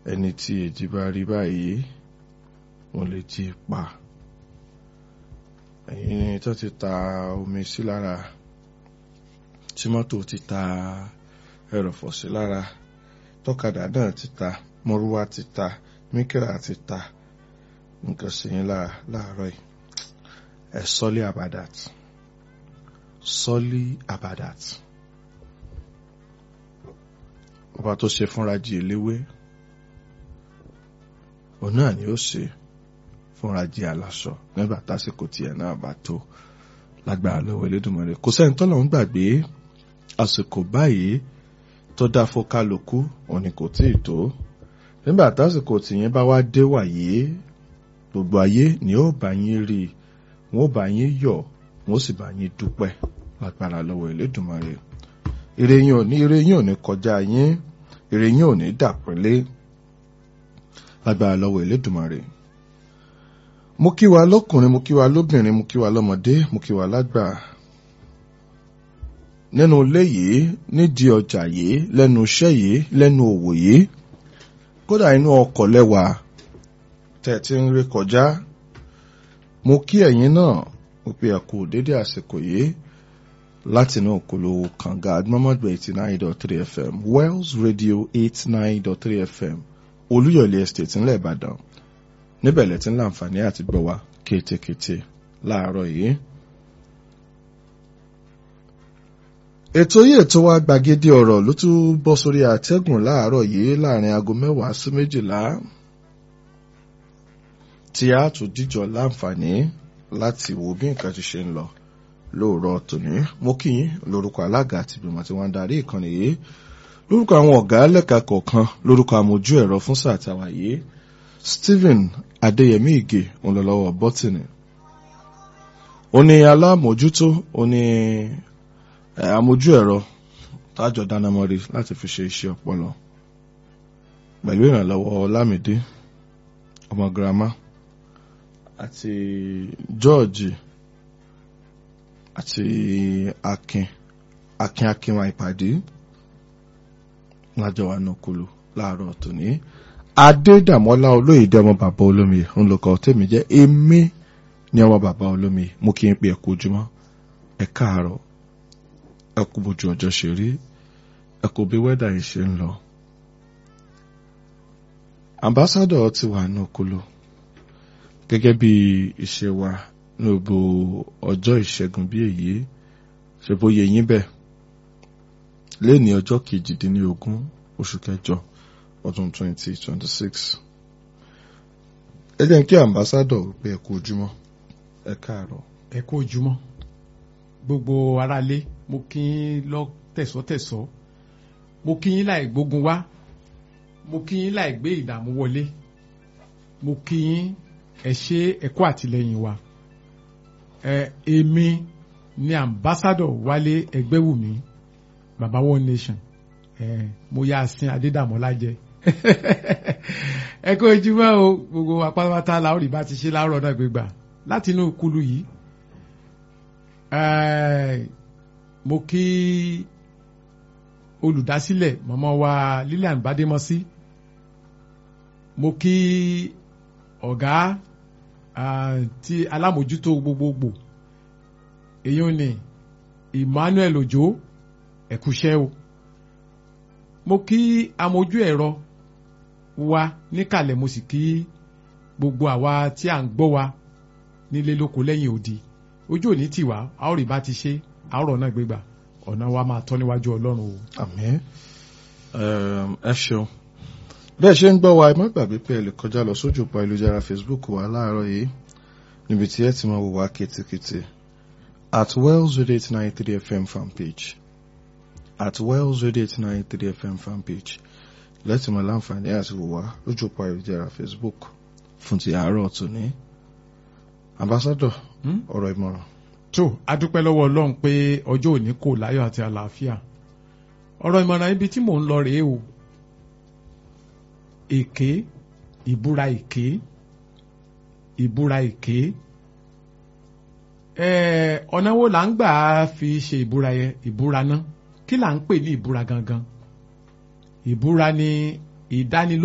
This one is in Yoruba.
ẹni tí èjì bá rí báyìí wọ́n lè jí pa ẹ̀yin tó ti ta omi sí lára tí mọ́tò ti ta ẹrọ̀fọ̀ sí lára tọ́kadà náà ti ta mọ́rúwá ti ta míkírà ti ta nǹkan sí yín láàárọ̀ yìí ẹ sọ́lé abadat sọ́lé abadat ọba tó ṣe fúnra jí eléwé òun náà ni ó ṣe fúnra jí aláṣọ nígbà tásìkò tiẹ̀ náà bá tó lágbára lọ́wọ́ Elédùmarè kò sẹ́ni tọ́lọ̀ ń gbàgbé àsìkò báyìí tó dá fún kálukú òní kò tí ì tó nígbà tásìkò tìyẹn bá wá dé wàyé gbogbo ayé ni ó bá yín rí i wọn ó bá yín yọ̀ wọn ó sì bá yín dúpẹ́ lágbára lọ́wọ́ Elédùmarè ire yín ò ní ire yín ò ní kọjá yín ire yín ò ní dàpínlé lágbára lọ́wọ́ Elédùmarè mo kí wa lọ́kùnrin mo kí wa lóbìnrin mo kí wa lọ́mọdé mo kí wa lágbà nínú ilé yìí nídìí ọjà yìí lẹ́nu iṣẹ́ yìí lẹ́nu òwò yìí kódà inú ọkọ̀ lẹ́wà tẹ̀ tí ń rí kọjá mo kí ẹ̀yin náà mo pe ẹ̀kú dédé àsìkò yìí láti inú òkúlò kànga agbọ́mọ̀gbẹ̀ eighty nine dot three fm wells radio eight nine dot three fm olúyọ̀lé estate ńlẹ̀ ìbàdàn níbẹ̀ lẹ́tí ń láǹfààní àti gbọ́ wa kétékété láàárọ̀ yìí. ètò yìí ètò wa gbàgede ọ̀rọ̀ ló tún bọ́ sórí àtẹ́gùn láàárọ̀ yìí láàrin aago mẹ́wàá sí méjìlá tí a tún díjọ láǹfààní láti wo bí nǹkan ti ṣe ń lọ lóòrọ̀ tòní mo kí yín lórúkọ alága àti ìgbìmọ̀ tí wọ́n ń darí ìkànnì yìí lórúkọ àwọn ọ̀gá lẹ́ka kọ̀ọ̀kan lórúkọ àmójú ẹ̀rọ fún sáà tàwa yìí Stephen Adéyẹmí Ìgè òǹlọ́lọ́wọ́ bọ́tìnì ó ní alámòjútó ó ní àmójú ẹ̀rọ tájọ dánamọ́rí láti fi ṣe iṣẹ́ ọpọlọ pẹ̀lú ìrànlọ́wọ́ Ọlámídé ọmọ girama àti George àti Akin Akin Akinwa ìpàdé lájọ wa náà kúlù láàárọ̀ tòní Adédàmọ́lá olóyèdè ọmọ bàbá olómi ń lọkọ tèmi jẹ́ èmi ní ọmọ bàbá olómi mú kí n pè ẹ̀kú ojúmọ́ ẹ káàárọ̀ ẹ kú bójú ọjọ́ ṣe rí ẹ kú bí wẹ́dà yìí ṣe ń lọ. ambassadọ̀ ti wà ní okolo gẹ́gẹ́ bí ìṣe wa ní gbogbo ọjọ́ ìṣẹ́gun bí èyí ṣe bóyá yín bẹ́ẹ̀ lẹ́ni ọjọ́ kejìdínlógún oṣù kẹjọ ọdún 2026 ẹ jẹ́ kí ambassadọ̀ pé ẹ kú ojúmọ́ ẹ káàárọ̀. ẹ kú ojúmọ́ gbogbo aráalé mo kí yín lọ tẹ̀sọ́tẹ̀sọ́ mo kí yín láì gbógun wá mo kí yín láì gbé ìdààmú wọlé mo kí yín ẹ ṣe ẹ kú àtìlẹ́yìn wa ẹ èmi ni ambassadọ̀ Wálé Ẹgbẹ́wùmí baba one nation ẹ mo yá sin Adédàmọ́lá jẹ ẹ kó ojúmọ́ o gbogbo apátápátá la ó rí bá ti ṣe láàárọ̀ náà gbégbà láti inú kulu yìí mo kí olùdásílẹ̀ mọ̀mọ́ wa Lilian Bademọ́sí mo kí ọ̀gá ti alámòjútó gbogbogbò èyí ni Emmanuel Ojo ẹ̀kúṣẹ́ o mo kí amójú ẹ̀rọ wa níkàlẹ̀ mo sì kí gbogbo àwa tí à ń gbọ́ wa nílé lóko lẹ́yìn odi ojú òní tì wá a ó rí bá ti ṣe àárọ̀ náà gbégbà ọ̀nà wa máa tọ́ níwájú ọlọ́run o. àmín ẹ ṣeun bẹ́ẹ̀ ṣe ń gbọ́ wa ẹ má gbàgbé pé ẹ lè kọjá lọ sójú pa ìlújára Facebook wa láàárọ̀ yìí níbi tí ẹ ti máa wò wá kétékété at Wells Radio eight nine three FM fan page at Wells Radio eight nine three FM fan page lẹ́tì mọ́ láǹfààní àti wò wá lójú pa ìlújára Facebook fún ti àárọ̀ tòní ambassador ọ̀rọ̀ ìmọ̀ràn. tó a dúpẹ́ lọ́wọ́ ọlọ́run pé ọjọ́ òní kò láyọ̀ àti àlàáfíà ọ̀rọ̀ ìmọ̀ràn ibi tí mò ń lọ rèé o èké ìbúra èké ìbúra èké ọ̀nà wo là ń gbà fi ṣe ìbúra yẹn ìbúra náà kí là ń pè ní ìbúra gangan ìbúra ni ìdánilójú.